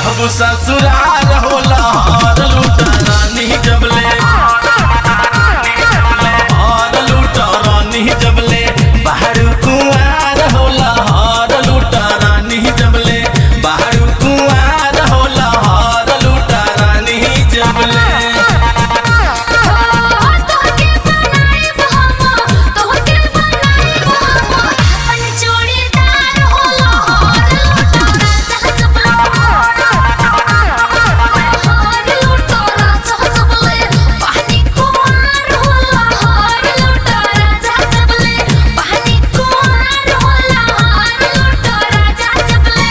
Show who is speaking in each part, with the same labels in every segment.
Speaker 1: रहबू ससुरार होला हार लूटा रानी जबले हार लूटा रानी जबले बाहर कुआर होला हार लूटा रानी जबले बाहर कुआर होला हार लूटा रानी जबले
Speaker 2: तोहके बनाइब हम तोहके बनाइब हम अपन जोड़ीदार होला हार लूटा राजा जबले हार लूटा राजा जबले पानी कुमार होला हार लूटा राजा जबले पानी कुमार होला हार लूटा राजा जबले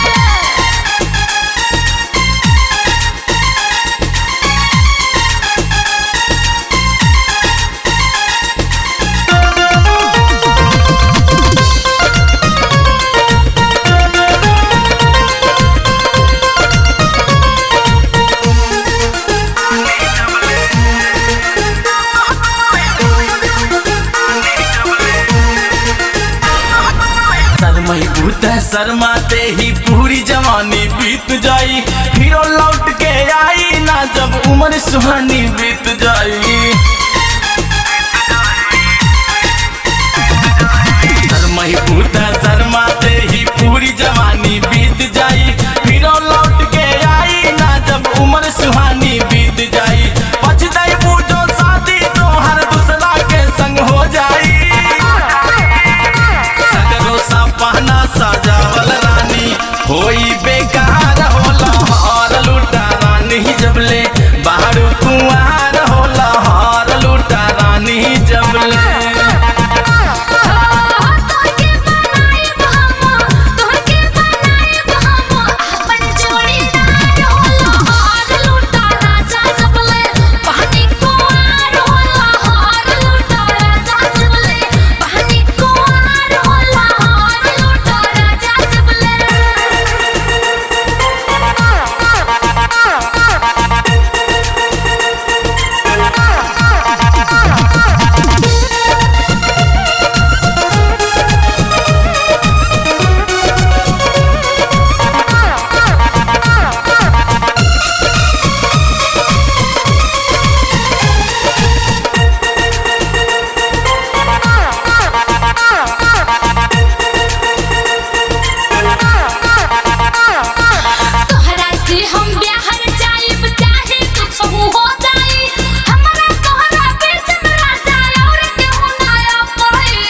Speaker 1: शर्मई बूता शर्माते ही पूरी जवानी बीत जाई फिर लौट के आई ना जब उम्र सुहानी बीत जाई शर्मई बूता शर्माते ही पूरी जवानी बीत जाई फिर लौट के आई ना जब उम्र सुहानी बीत जाई पछताई बूझो शादी तो हर दूसरा के संग हो जाई सगरो सपना सजावल रानी होई बेकार होला हार लूटा रानी जबले बाहर कुआर होला हार लूटा रानी जबले
Speaker 2: तोहके बनाइब हम तोहके बनाइब हम अपन जोड़ीदार होला हार लूटा राजा जबले पानी कुमार होला हार लूटा राजा जबले पानी कुमार होला हार लूटा राजा तोहरा से हम बिहार जाइब चाहे कुछ हो जाई हमरा तोहरा बीच में राजा और केहू ना पड़े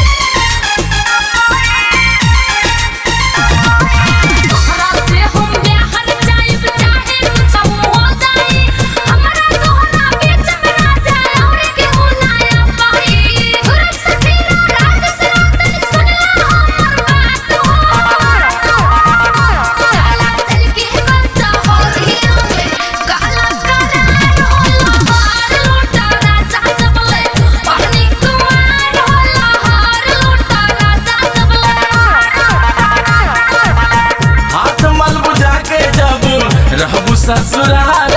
Speaker 2: तोहरा से हम बिहार जाइब चाहे कुछ हो जाई हमरा तोहरा बीच में राजा और केहू ना पड़े गुरु सखीरा राज से रात सुनला हमर बात चला चल के बच्चा हो रही में काला करार होला हार लूटा राजा जबले पानी कुमार होला हार लूटा राजा जबले
Speaker 1: हाथ मल बुझा के जब रहबू ससुरार